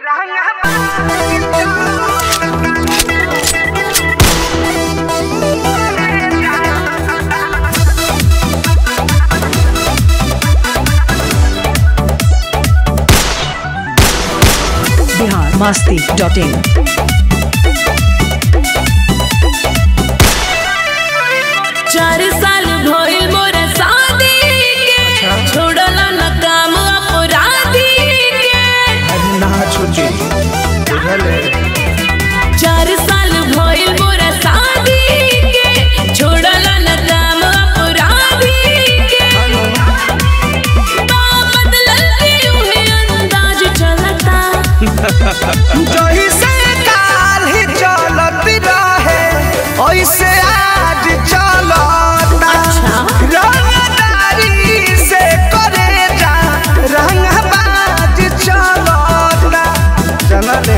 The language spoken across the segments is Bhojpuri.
बिहार मस्ती डॉट इन चार साल भइल मोर शादी के छोड़ल न काम अपराधी के ना छुटी बुझले चार साल भइल मोर शादी के छोड़ल न काम अपराधी के बा बदलल के उहे अंदाज चलता जही से काल ही चलत रहे ऐसे आज चलता अच्छा। रंगदारी से करे जा रंगबाज चलता जनले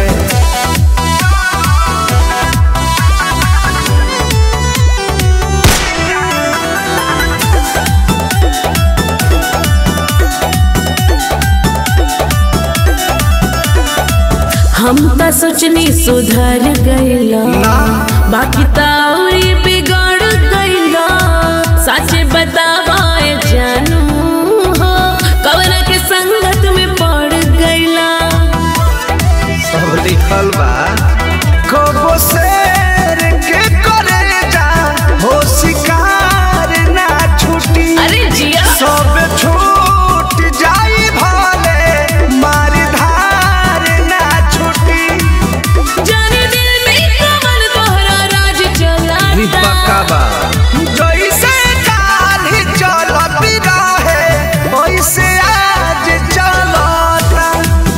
हम त सोचनी सुधर गइला बाकी त औरी बिगड़ गइला सच बतावाए जानू हो कवन के संगत में पड़ गइला सब लिखल बा कबो शेर के करे जा हो शिकार ना छुटी अरे जिया सब छूट जाई भाले मार धार ना छुटी जाने दिल में कवन तोहरा राज चलाता जैसे काल ही चलत रहे वैसे आज चलता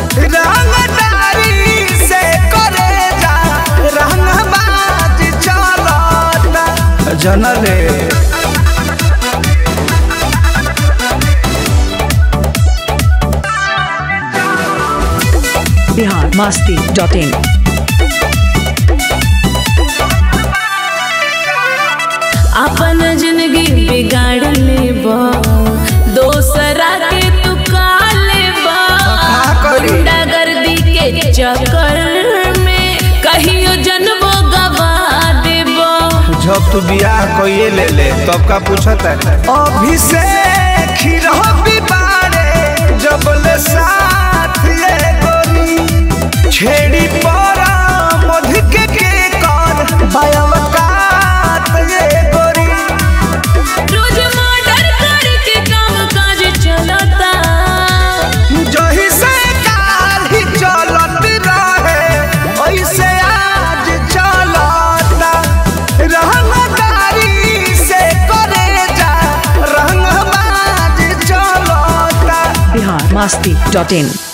रंगदारी से करे जा रंगबाज चलता जनले बिहार मस्ती डॉट इन अपन जिंदगी बिगाड़ लेबा दोसरा के तू का लेबा का करी? गुंडागर्दी के चक्कर में कहियो जनबो गवा देबो जब तू बियाह कइए ले ले तब का पूछत है अभिषेक ही रहो बारे जब ले साथ ये गोरी छेड़ी परा मध के के कर बायवकात ये गोरी रोज मर्डर करके काम काज चलता जही से काल ही चलत रहे ऐसे आज चलता रंगदारी से करे जा रंगबाज चलता बिहार मस्ती डॉट इन